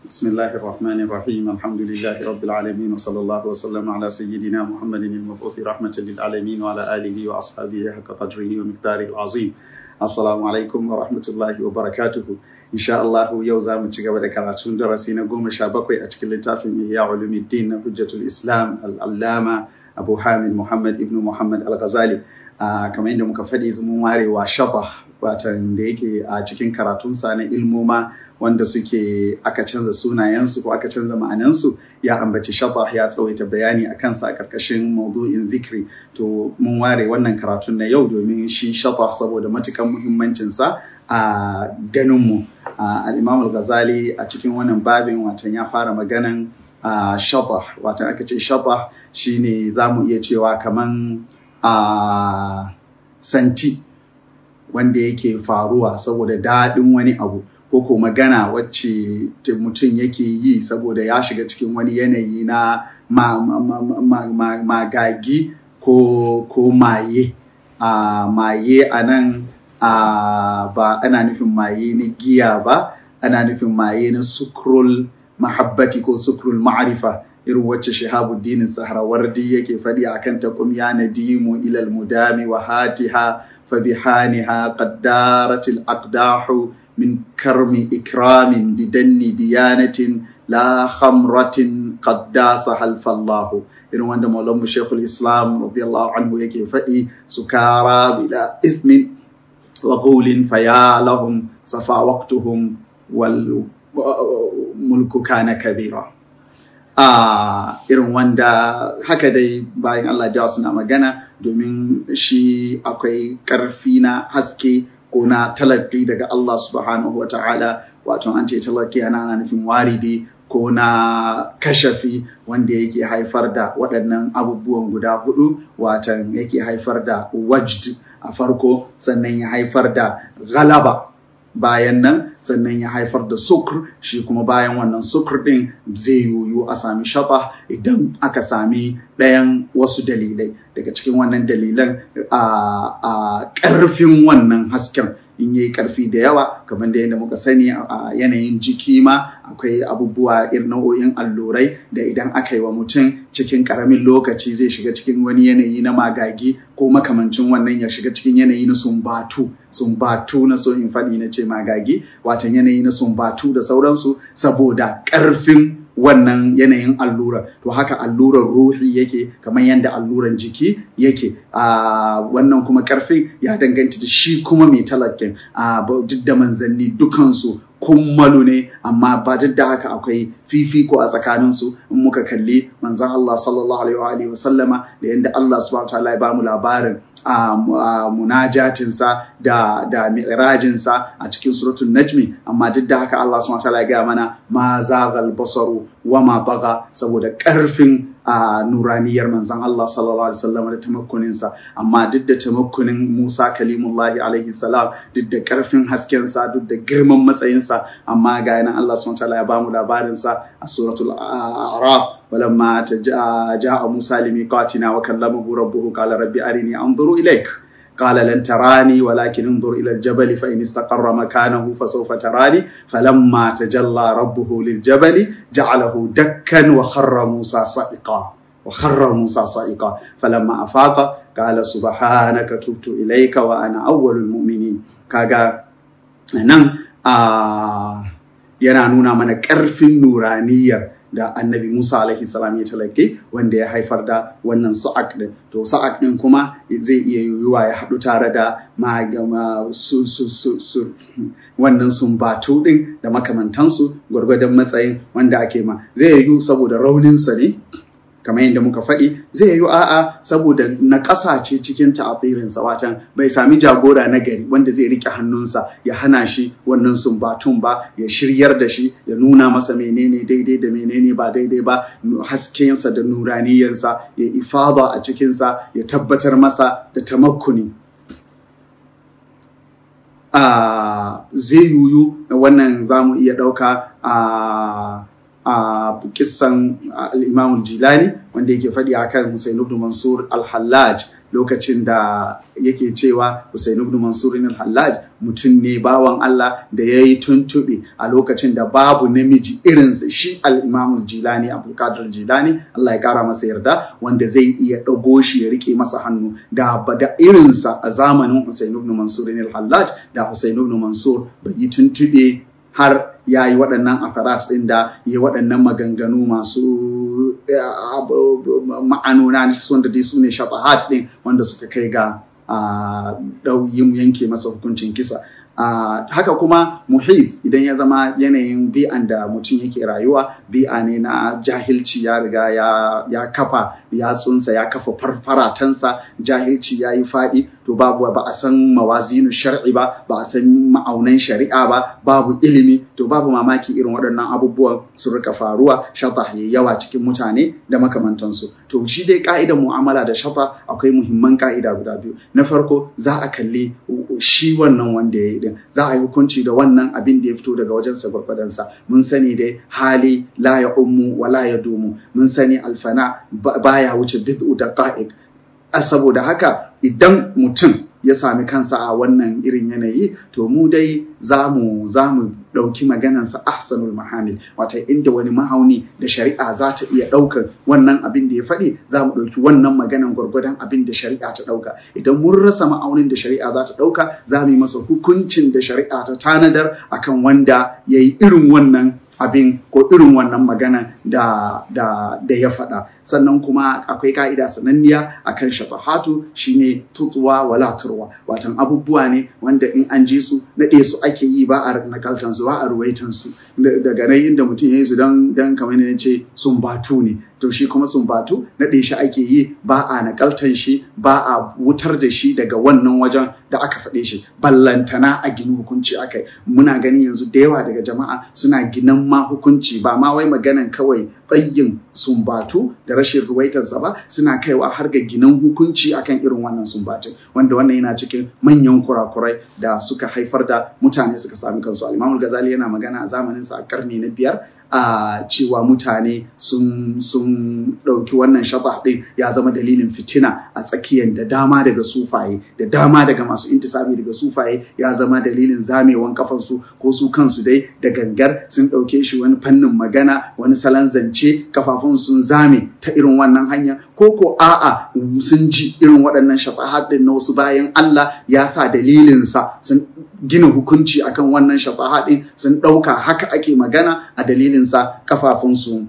بسم الله الرحمن الرحيم الحمد لله رب العالمين وصلى الله وسلم على سيدنا محمد المبعوث رحمة للعالمين وعلى آله وأصحابه حق قدره ومقداره العظيم السلام عليكم ورحمة الله وبركاته إن شاء الله يوزا من تجاب ذكراتون درسينا قوم شابكوي أشكال لتافي إحياء علوم الدين حجة الإسلام العلامة أبو حامد محمد ابن محمد الغزالي kamar yadda muka faɗi mun ware wa shaba watan da yake a cikin karatunsa na ilmoma wanda suke aka canza sunayensu ko aka canza ma'anansu ya ambaci shaba ya tsawaita bayani a kansa a karkashin maudu'in zikri to mun ware wannan karatun na yau domin shi shaba saboda matukan muhimmancinsa a ganinmu al-imam al-ghazali a cikin wannan babin watan ya fara maganan shaba watan aka ce shaba shine za mu iya cewa kaman a santi wanda yake faruwa saboda daɗin wani abu ko ko magana wacce mutum yake yi saboda ya shiga cikin wani yanayi na magagi ko, ko maye a maye a nan ba ana nufin maye na giya ba ana nufin maye na sukrul mahabbati ko sukrul ma'arifa irin wacce shahabuddin sahrawardi yake faɗi akan ta kum ya nadimu ilal mudami wa hatiha fa bihaniha qaddaratil aqdahu min karmi ikramin bidanni diyanatin la khamratin qaddasa halfallahu irin wanda maulanmu shekul islam radiyallahu anhu yake faɗi sukara bila ismin wa qawlin faya lahum safa waqtuhum wal mulku kana kabira a irin wanda haka dai bayan Allah da suna magana domin shi akwai ƙarfi na haske ko na talaki daga Allah subhanahu wa ta'ala wato an ce talaki ana ana nufin waridi ko na kashafi wanda yake haifar da waɗannan abubuwan guda hudu watan yake haifar da wajd a farko sannan ya haifar da galaba bayan nan sannan ya haifar da sukur shi kuma bayan wannan sukur din zai yiwu a sami shaba idan aka sami ɗayan wasu dalilai daga cikin wannan dalilan a ƙarfin wannan hasken in yi ƙarfi da yawa kamar da yadda muka sani a yanayin jiki ma akwai abubuwa irin nau'o'in allurai da idan aka yi wa mutum cikin ƙaramin lokaci zai shiga cikin wani yanayi na magagi ko makamancin wannan ya shiga cikin yanayi na sumbatu sumbatu na so in faɗi na ce magagi watan yanayi na sumbatu da sauransu saboda ƙarfin wannan yanayin allura to haka allurar ruhi yake kamar yadda alluran jiki yake a wannan kuma karfin ya danganta da shi kuma mai talakin a duk da manzanni dukansu kummalu ne amma ba duk da haka akwai fifiko a tsakaninsu in muka kalli manzan Allah sallallahu alaihi wa sallama da yadda Allah subhanahu wa ta'ala ya bamu labarin a munajatinsa da da mi'rajinsa a cikin suratul najmi amma duk da haka Allah subhanahu wa ta'ala ya gaya mana ma zaghal basaru wa ma baga saboda karfin a nuraniyar manzan Allah sallallahu alaihi wasallam da tamakkuninsa amma duk da tamakkunin Musa kalimullahi alaihi salam duk da karfin haskensa duk da girman matsayinsa amma ga yana Allah subhanahu wa ta'ala ya bamu labarinsa a suratul a'raf ولما جاء موسى لميقاتنا وكلمه ربه قال ربي أرني أنظر إليك قال لن تراني ولكن انظر إلى الجبل فإن استقر مكانه فسوف تراني فلما تجلى ربه للجبل جعله دكا وخر موسى صائقا وخر موسى صائقا فلما أفاق قال سبحانك تبت إليك وأنا أول المؤمنين كاغا نعم آه yana nuna mana ƙarfin nuraniyar da annabi Musa alaihi salam ya talake wanda ya haifar da wannan sa'ak din to sa'ak din kuma zai iya yiwuwa ya haɗu tare da su, su, su, su, wannan sumbatu din da makamantansu gwargwadon matsayin wanda ake ma zai yiwu saboda rauninsa ne kamar yadda muka faɗi zai yi a'a saboda na ƙasa ce cikin ta'atirinsa watan bai sami jagora na gari wanda zai rike hannunsa ya hana shi wannan sumbatun ba ya shiryar da shi ya nuna masa menene daidai da menene ba daidai ba haskensa da nuraniyansa ya ifada a cikinsa ya tabbatar masa da tamakkuni a zai yuyu wannan za mu iya ɗauka a a kissan al'imamul jilani wanda yake faɗi akan Hussein ibn Mansur al-Hallaj lokacin da yake cewa Hussein ibn Mansur al-Hallaj mutum ne bawan Allah da ya yi tuntuɓe a lokacin da babu namiji irinsa shi al-Imam Jilani Abdul Qadir Jilani Allah ya kara masa yarda wanda zai iya ɗago shi ya rike masa hannu da da irinsa a zamanin Hussein ibn Mansur al-Hallaj da Hussein ibn Mansur bai yi tuntuɓe har ya yi waɗannan akarat ɗin da ya yi waɗannan maganganu masu ma'anona wanda dai su ne shafahat ɗin wanda suka kai ga yin yanke masa hukuncin kisa Uh, haka kuma muhit idan ya zama yanayin bi'an da mutum yake rayuwa bi'a ne na jahilci ya riga ya, ya kafa yatsunsa ya kafa farfaratansa jahilci ya yi faɗi to babu ba a san mawazinu shar'i ba ba a san ma'aunan shari'a ba babu ilimi to babu mamaki irin waɗannan abubuwan su rika faruwa shata ya yawa cikin mutane da makamantansu to shi dai ka'idan mu'amala da shata akwai muhimman ka'ida guda biyu na farko za a kalli shi wannan wanda ya yi din za a yi hukunci da wannan abin da ya fito daga wajensa gwargwadonsa mun sani dai hali la ya ummu wa la ya dumu mun sani alfana baya wuce bid'u da qa'iq saboda haka idan mutum ya sami kansa a wannan irin yanayi to mu dai za mu ɗauki maganansa ahsanul mahamil wata inda wani mahauni da shari'a za ta iya ɗaukar wannan abin da ya faɗi za mu ɗauki wannan maganan gwargwadon abin da shari'a ta ɗauka idan mun rasa ma'aunin da shari'a za ta ɗauka za mu yi masa hukuncin da shari'a ta tanadar akan wanda ya yi irin wannan abin ko irin wannan magana da, da, da ya faɗa sannan kuma akwai ka'ida sananniya akan shafahatu shine tutuwa wala turwa watan abubuwa ne wanda in an ji su naɗe su ake yi ba a nakaltan su ba a ruwaitan su daga nan inda mutum ya yi su don don kamar ne ce sun batu ne to shi kuma sun batu naɗe shi ake yi ba a nakaltan shi ba a wutar da shi daga wannan wajen da aka faɗe shi ballantana a gini hukunci akai muna gani yanzu da yawa daga jama'a suna ginan ma hukunci ba ma wai maganan kawai tsayin sumbatu da rashin ruwaitansa ba suna kaiwa har ga ginan hukunci akan irin wannan sumbatin wanda wannan yana cikin manyan kurakurai da suka haifar da mutane suka sami kansu al Ghazali yana magana a zamanin sa a karni na biyar a cewa mutane sun sun ɗauki wannan shaba ɗin ya zama dalilin fitina a tsakiyar da dama daga sufaye da dama daga masu intisabi daga sufaye ya zama dalilin zamewan kafansu ko su kansu dai da gangar sun ɗauke shi wani fannin magana wani salon zance kafafun sun zame ta irin wannan hanya ko ko a'a sun ji irin waɗannan shafahat ɗin na wasu bayan Allah ya sa dalilinsa sun gina hukunci akan wannan shafahat ɗin sun ɗauka haka ake magana a dalilinsa kafafunsu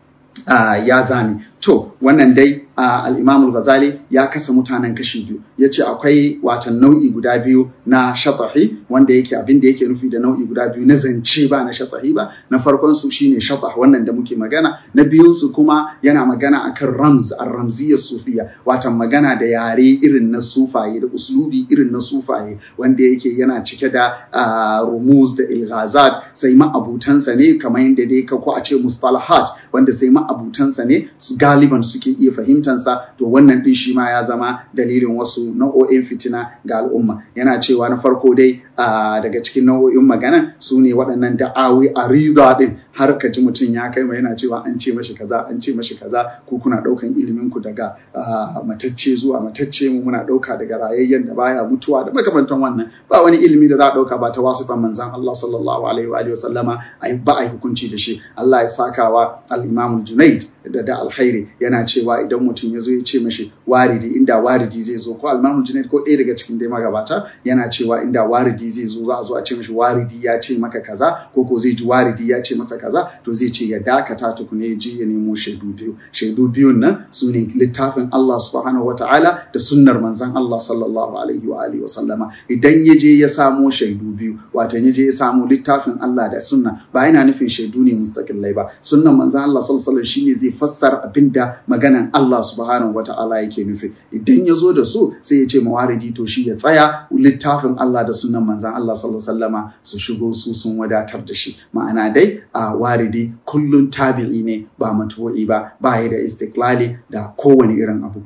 ya zame to wannan dai Uh, al-Imam al-Ghazali ya kasa mutanen kashi biyu yace akwai watan nau'i guda biyu na shatahi wanda yake abin da yake nufi da nau'i guda biyu na zance ba na shatahi ba na farkon su shine shatah wannan da muke magana na biyun su kuma yana magana akan ramz ar-ramziyyah sufiya watan magana da yare irin na sufaye da uslubi irin na sufaye wanda yake yana cike da uh, rumuz da ilghazat sai ma'abutansa ne kamar yadda dai ka ko a ce mustalahat wanda sai ma'abutansa ne galiban suke iya fahimta fahimtansa to wannan din shi ma ya zama dalilin wasu nau'o'in fitina ga al'umma yana cewa na farko dai daga cikin nau'o'in magana su ne waɗannan da'awi a rida din har ka ji mutum ya kai mai yana cewa an ce mashi kaza an ce mashi kaza ko kuna ɗaukan ilimin ku daga matacce zuwa matacce mu muna ɗauka daga rayayyen da baya mutuwa da makamantan wannan ba wani ilimi da za a ɗauka ba ta wasifan manzan Allah sallallahu alaihi wa sallama ba a yi hukunci da shi Allah ya sakawa al-Imam Junaid da da alkhairi yana cewa idan mutum ya zo ya ce mashi waridi inda waridi zai zo ko almamu junaid ko ɗaya daga cikin dai magabata yana cewa inda waridi zai zo za a zo a ce mashi waridi ya ce maka kaza ko ko zai ji waridi ya ce masa kaza to zai ce ya dakata tukuna ya je ya nemo shaidu biyu shaidu biyun nan su ne littafin Allah subhanahu wataala da sunnar manzon Allah sallallahu alaihi wa alihi wa sallama idan ya je ya samo shaidu biyu wato ya je ya samo littafin Allah da sunna ba yana nufin shaidu ne mustaqillai ba sunnan manzon Allah sallallahu alaihi shine zai fassara abinda maganan Allah subhanahu wata'ala yake nufi idan ya zo da su sai ya ce mawaridi to shi ya tsaya littafin Allah da sunan manzan Allah sallallahu alaihi wasallama su shigo su sun wadatar da shi ma'ana dai a waridi kullun tabi'i ne ba matu'i ba ba ya da istiklali da kowane irin abu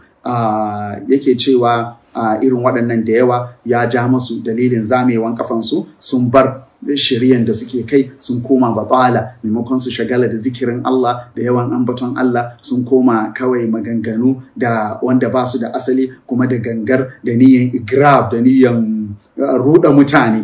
yake cewa irin waɗannan da yawa ya ja masu dalilin zamewan kafansu sun bar shiryan da suke kai sun koma batala maimakon su shagala da zikirin Allah da yawan ambaton Allah sun koma kawai maganganu da wanda ba su da asali kuma da gangar da niyan igrab da niyan ruɗa mutane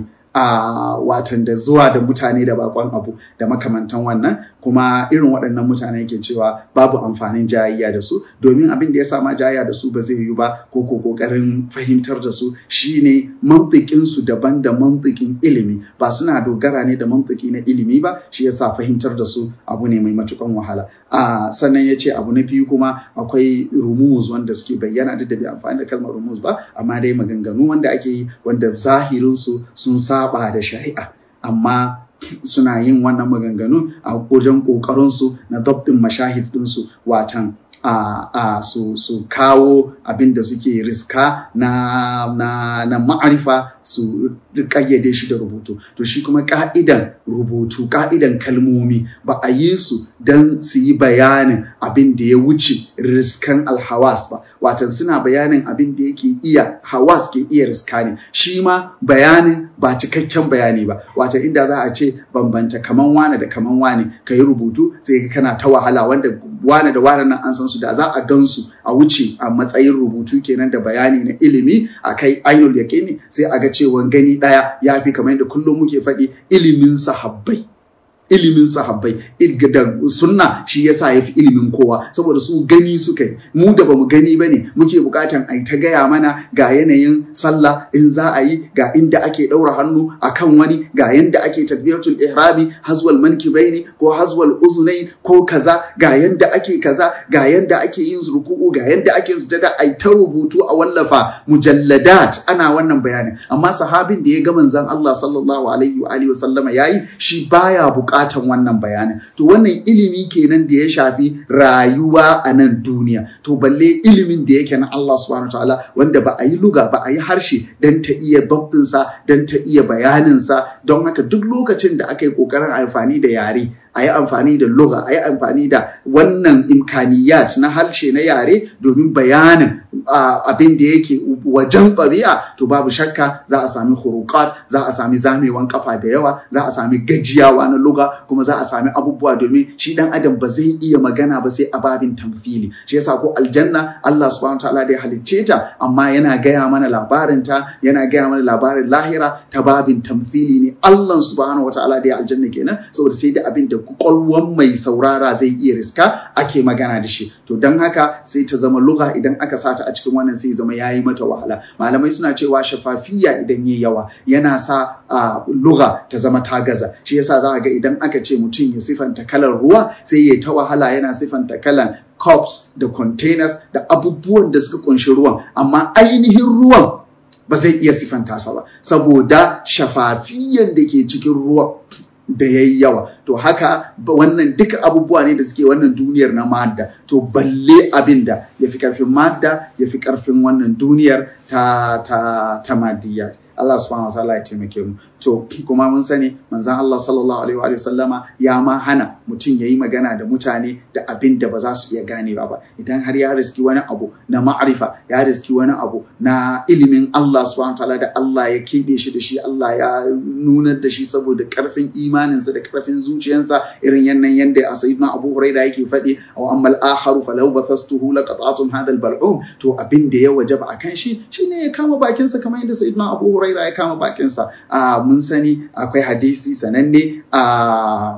a watan da zuwa da mutane da bakon abu da makamantan wannan kuma irin waɗannan mutane ke cewa babu amfanin jayayya da su domin abin da ya sama jayayya da su ba zai yi ba ko ko kokarin fahimtar da su shine mantikin su daban da mantikin ilimi ba suna dogara ne da mantiki na ilimi ba shi yasa fahimtar da su abu ne mai matukan wahala a sannan ya ce abu na biyu kuma akwai rumuz wanda suke bayyana da da bai amfani da kalmar rumuz ba amma dai maganganu wanda ake yi wanda zahirin su sun saba da shari'a amma suna yin wannan maganganu a wajen ƙoƙarinsu na dabtin mashahid ɗinsu watan a, a su, su kawo abin da suke riska na, na, na ma'arifa su ƙayyade shi da rubutu to shi kuma ƙa'idan rubutu ƙa'idan kalmomi ba a yi su don su yi bayanin abin da ya wuce riskan alhawas ba watan suna bayanin abin da yake iya hawas ke iya riska ne shi ma bayanin ba cikakken bayani ba wata inda za a ce bambanta kaman wane da kaman wane ka yi rubutu sai kana ta wahala wanda wane da wane nan an san su da za a gansu a wuce a matsayin rubutu kenan da bayani na ilimi a kai ainul yaqini sai a ga cewa gani daya ya fi kamar yadda kullum muke faɗi ilimin sahabbai ilimin sahabbai da sunna shi yasa ya fi ilimin kowa saboda su gani suka yi mu da bamu gani ba ne muke bukatan a ta gaya mana ga yanayin sallah in za a yi ga inda ake ɗaura hannu a kan wani ga yanda ake takbiratul ihrami hazwal mankibaini ko hazwal uzunai ko kaza ga yanda ake kaza ga yanda ake yin ruku'u ga yanda ake sujada ai ta rubutu a wallafa mujalladat ana wannan bayanin amma sahabin da ya ga manzon Allah sallallahu alaihi wa alihi wa sallama yayi shi baya bukata bukatan wannan bayanin to wannan ilimi kenan da ya shafi rayuwa a nan duniya to balle ilimin da yake na Allah subhanahu ta'ala wanda ba a yi luga ba a yi harshe don ta iya sa don ta iya bayaninsa don haka duk lokacin da aka yi kokarin amfani da yare a yi amfani da luga a yi amfani da wannan imkaniyat na harshe na yare domin bayanin abin da yake wajen ɗabi'a to babu shakka za a sami hurukat za a sami zamewan kafa da yawa za a sami gajiyawa na luga kuma za a sami abubuwa domin shi dan adam ba zai iya magana ba sai a babin tamfili shi yasa ko aljanna Allah subhanahu ta'ala da ya halicce ta amma yana gaya mana labarin ta yana gaya mana labarin lahira ta babin tamfili ne Allah subhanahu ta'ala da ya aljanna kenan saboda sai da abin da kwakwalwan mai saurara zai iya riska ake magana da shi to don haka sai ta zama luga idan aka sata a cikin wannan sai zama yayi mata wahala malamai suna cewa shafafiya idan yayi yawa yana sa a luga ta zama ta gaza shi yasa za a ga idan aka ce mutum ya sifanta kalar ruwa sai ya ta wahala yana sifanta kalan cups da containers da abubuwan da suka kunshi ruwan amma ainihin ruwan ba zai iya sifanta sa ba saboda shafafiyan da ke cikin ruwa da ya yi yawa to haka wannan duka abubuwa ne da suke wannan duniyar na madda to balle abin da ya fi karfin madda ya fi karfin wannan duniyar ta ta ta madiyya Allah subhanahu wataala ya taimake mu to kuma mun sani manzon Allah sallallahu alaihi wa sallama ya ma hana mutum yayi magana da mutane da abin da ba za su iya ganewa ba idan har ya riski wani abu na ma'arifa ya riski wani abu na ilimin Allah subhanahu wataala da Allah ya keɓe shi da shi Allah ya nunar da shi saboda karfin imaninsa da karfin zuciyarsa irin yannan yanda a sayyidina Abu Huraira yake faɗi aw ammal akharu falau bathastuhu laqata'tum hadha al-bal'um to abin da ya wajaba akan shi shine ya kama bakinsa kamar yadda sayyidina Abu Huraira ya kama bakinsa a mun sani akwai hadisi sananne a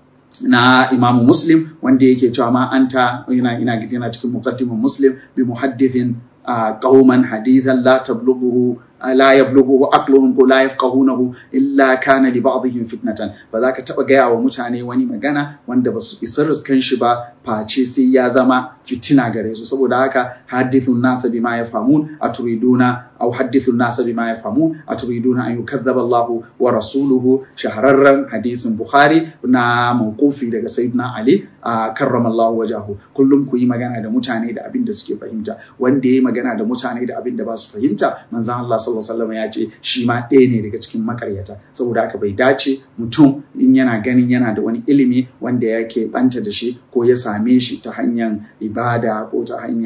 na imamu muslim wanda yake cewa ma anta ina ina yana cikin muqaddimin muslim bi muhaddithin qauman hadithan la tablughu la yablughu aqluhum ko la yafqahunahu illa kana li ba'dihim fitnatan ba za ka taba gaya wa mutane wani magana wanda ba su isa riskan shi ba face sai ya zama fitina gare su saboda haka hadithun nasa bima yafhamun aturiduna aw hadithun nasa bima yafhamun aturiduna an yukadzdzaba Allah wa rasuluhu shahararren hadisin Bukhari na mawqufi daga Sayyidina Ali karramallahu wajahu kullum ku yi magana da mutane da abin da suke fahimta wanda ya yi magana da mutane da abin da ba su fahimta manzon Allah sallallahu alaihi wasallam ya ce shi ma ɗaya ne daga cikin makaryata saboda haka bai dace mutum in yana ganin yana da wani ilimi wanda yake banta da shi ko ya same shi ta hanyar ibada ko ta hanyar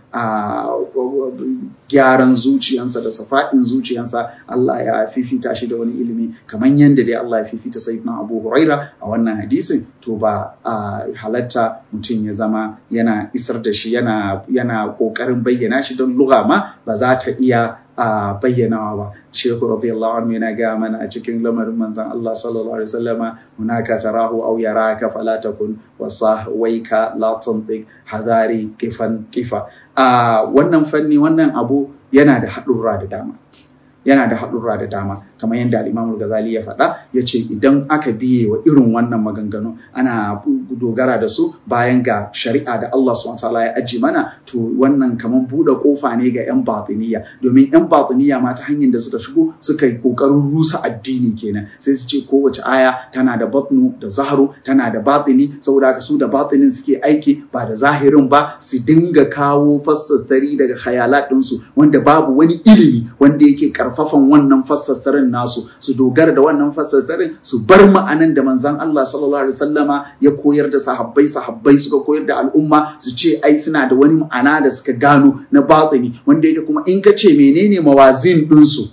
gyaran zuciyansa da safa'in zuciyansa Allah ya fifita shi da wani ilimi kamar yadda dai Allah ya fifita sayyidina Abu Huraira a wannan hadisin to ba halatta mutum ya zama yana isar da shi yana yana kokarin bayyana shi don lugha ma ba za ta iya a bayyanawa ba shehu radiyallahu anhu yana gaya mana a cikin lamarin manzon Allah sallallahu alaihi wasallama hunaka tarahu aw yaraka fala takun wasahwaika la tantiq hadari kifan kifa a wannan fanni wannan abu yana da haɗurra da dama yana da haɗurra da dama kamar yadda al'imamul gazali ya faɗa ya ce idan aka biye wa irin wannan maganganu ana dogara da su bayan ga shari'a da Allah subhanahu ya aji mana to wannan kamar buɗe kofa ne ga 'yan batiniya domin 'yan batiniya ma ta hanyar da suka shigo suka yi ƙoƙarin rusa addini kenan sai su ce kowace aya tana da batnu da zaharu tana da batini saboda haka su da batinin suke aiki ba da zahirin ba su dinga kawo fassassari daga khayalat ɗinsu wanda babu wani ilimi wanda yake karfafan wannan fassassarin nasu su dogara da wannan fassassarin su bar ma'anan da manzon Allah sallallahu alaihi wasallama ya koyar da sahabbai sahabbai suka koyar da al'umma su ce ai suna da wani ma'ana da suka gano na batini wanda yake kuma in ka ce menene mawazin ɗinsu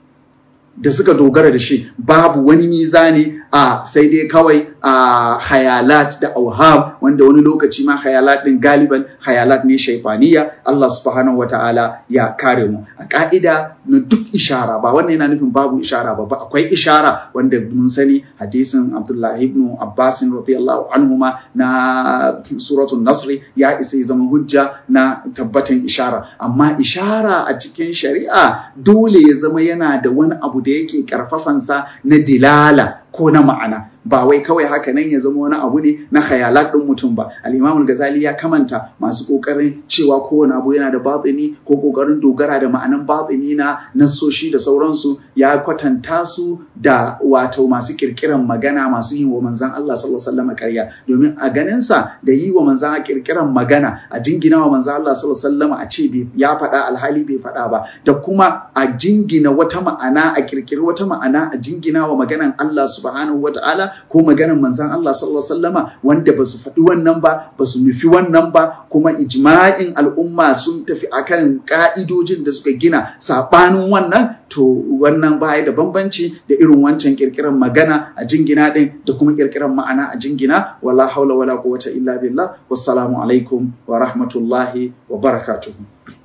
da suka dogara da shi babu wani mizani a sai dai kawai a hayalat da auham wanda wani lokaci ma hayalat din galiban hayalat ne shaifaniya Allah subhanahu wataala ya kare mu a ka'ida na duk ishara ba wannan yana nufin babu ishara ba akwai ishara wanda mun sani hadisin Abdullahi ibn Abbas radiyallahu anhuma na suratul Nasr ya isa ya zama hujja na tabbatan ishara amma ishara a cikin shari'a dole ya zama yana da wani abu da yake karfafansa na dilala ko na ma'ana ba wai kawai haka nan ya zama wani abu ne na khayalat ɗin mutum ba al-imam ghazali ya kamanta masu kokarin cewa kowane abu yana da batini ko kokarin dogara da ma'anan batini na nasoshi da sauransu ya kwatanta su da wato masu kirkiran magana masu yin wa manzan Allah sallallahu alaihi wasallam ƙarya domin a ganin sa da yi wa manzan kirkiran magana a jingina wa manzan Allah sallallahu alaihi wasallam a ce ya faɗa alhali bai faɗa ba da kuma a jingina wata ma'ana a kirkiri wata ma'ana a jingina wa maganan Allah subhanahu wata'ala ko maganar manzan Allah sallallahu alaihi wasallama wanda ba su faɗi wannan ba ba su nufi wannan ba kuma ijma'in al'umma sun tafi akan ka'idojin da suka gina saɓanin wannan to wannan baya da bambanci da irin wancan kirkiran magana a jingina din da kuma kirkiran ma'ana a jingina wala haula wala quwwata illa billah wassalamu alaikum wa rahmatullahi wa barakatuhu